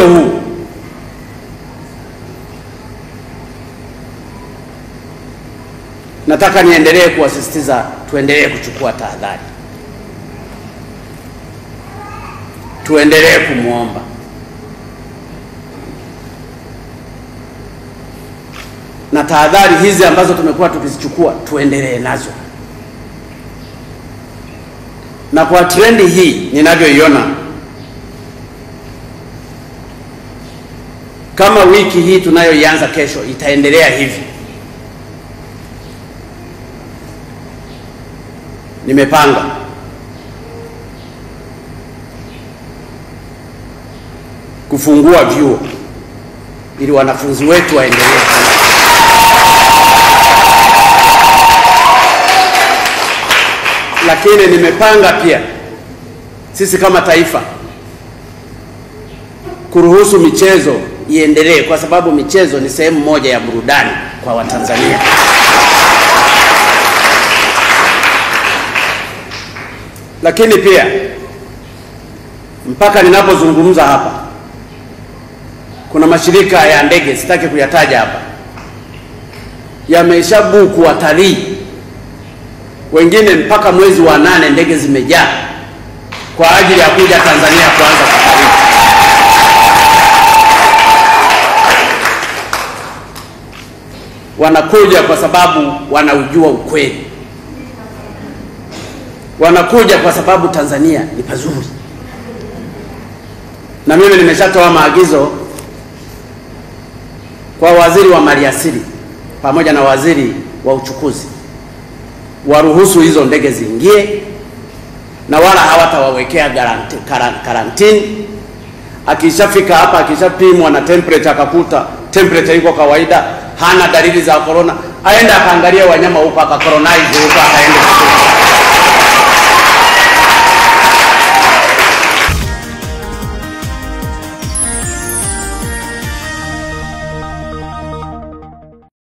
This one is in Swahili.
mchezo huu nataka niendelee kuwasisitiza tuendelee kuchukua tahadhari, tuendelee kumwomba na tahadhari hizi ambazo tumekuwa tukizichukua tuendelee nazo, na kwa trendi hii ninavyoiona, kama wiki hii tunayoianza kesho itaendelea hivi, nimepanga kufungua vyuo ili wanafunzi wetu waendelee lakini nimepanga pia sisi kama taifa kuruhusu michezo iendelee, kwa sababu michezo ni sehemu moja ya burudani kwa Watanzania. Lakini pia mpaka ninapozungumza hapa, kuna mashirika ya ndege, sitaki kuyataja hapa, yameshabuku watalii wengine mpaka mwezi wa nane ndege zimejaa kwa ajili ya kuja Tanzania kuanza safari. Wanakuja kwa sababu wanaujua ukweli, wanakuja kwa sababu Tanzania ni pazuri, na mimi nimeshatoa maagizo kwa waziri wa maliasili pamoja na waziri wa uchukuzi waruhusu hizo ndege ziingie na wala hawatawawekea garanti, karantini. Akishafika hapa, akishapimwa na temperature akakuta temperature iko kawaida, hana dalili za corona, aende akaangalia wanyama huko akakoronize huko akaende